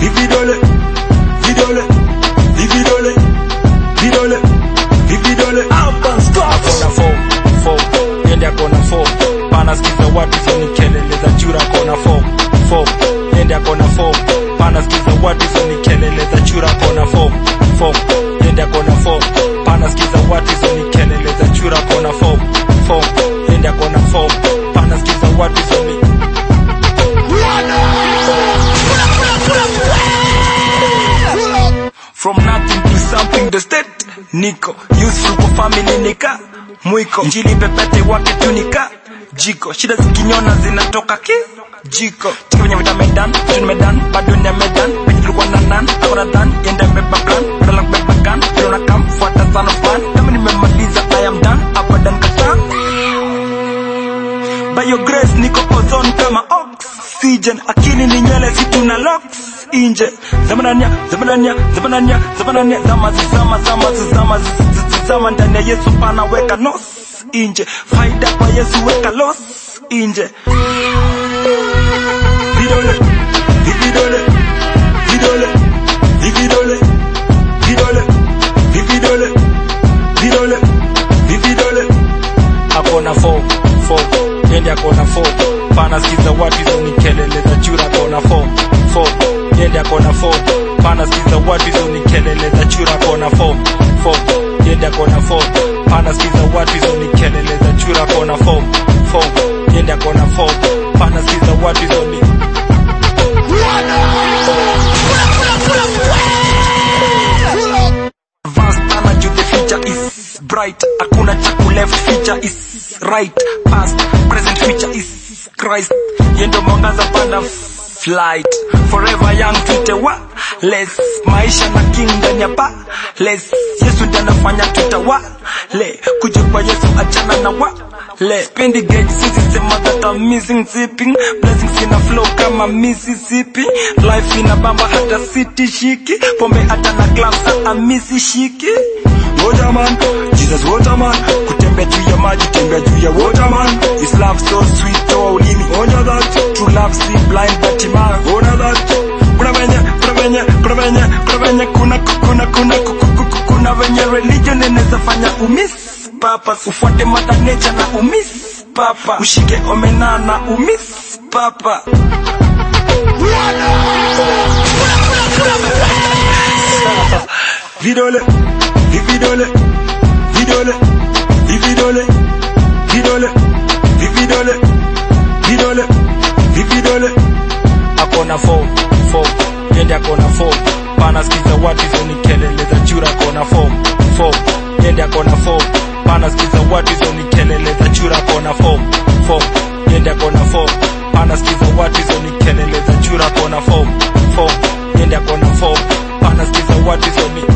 vividole vidole vividole vidole vividole akona fo fo yende akona fo pana skiza watu hizo ni kelele za chura akona fo fo yende akona fo pana skiza watu hizo ni kelele za chura akona fo fo yende akona fo pana skiza watu hizo ni kelele za chura akona fo fo yende akona fo pana skiza watu hizo ni From nothing to something the state niko useful kwa family nika mwiko njili pepete wake tunika jiko shida zikinyona zinatoka ki jiko tuko kwenye vita medan tuni medan bado ni medan penye tulikuwa na nan akona dhan yenda beba plan badala kubeba gun ndio na kam fuata sana fan kama nimemaliza I am done abadan kata by your grace niko ozone kama oxygen akili ni nywele vitu na locks inje zamanania zamanania zamanania zamanania zama zama zama zama zama ndani ya Yesu pana weka nos inje faida kwa Yesu weka los inje vidole vividole vidole vividole vidole vividole vidole vividole akona fo fo yende akona fo pana skiza watu hizo ni kelele za chura akona fo fo yende akona fo pana skiza watu hizo ni kelele za chura akona fo fo yende akona fo pana skiza watu hizo ni kelele za chura akona fo fo yende akona fo pana skiza watu hizo ni advanced sana juu the future is bright hakuna cha ku left future is right past present future is christ yendo mwangaza panda flight forever young tutewa less maisha na king ndani ya pa less yesu ndiye anafanya tutawa le kuja kwa yesu achana na wa le spendi gauge sisi sema that I'm missing zipping blessings ina flow kama Mississippi life ina bamba hata city shiki pombe hata na club sa amisi shiki waterman jesus waterman kutembea juu ya maji tembea juu ya waterman his love so sweet toa ulimi onja that true love see blind but man ona that kuna venye kuna venye kuna venye kuna venye kuna kuna kuna ku- ku- ku- kuna venye religion inaweza fanya umiss papa ufuate mother nature na umiss papa ushike omena na umiss papa vidole vividole vidole vividole vidole vividole vidole vividole akona fo fo yende akona fo pana skiza watu hizo ni kelele za chura akona fo fo yende akona fo pana skiza watu hizo ni kelele za chura akona fo fo yende akona fo pana skiza watu hizo ni kelele za chura akona fo fo yende akona fo pana skiza watu hizo ni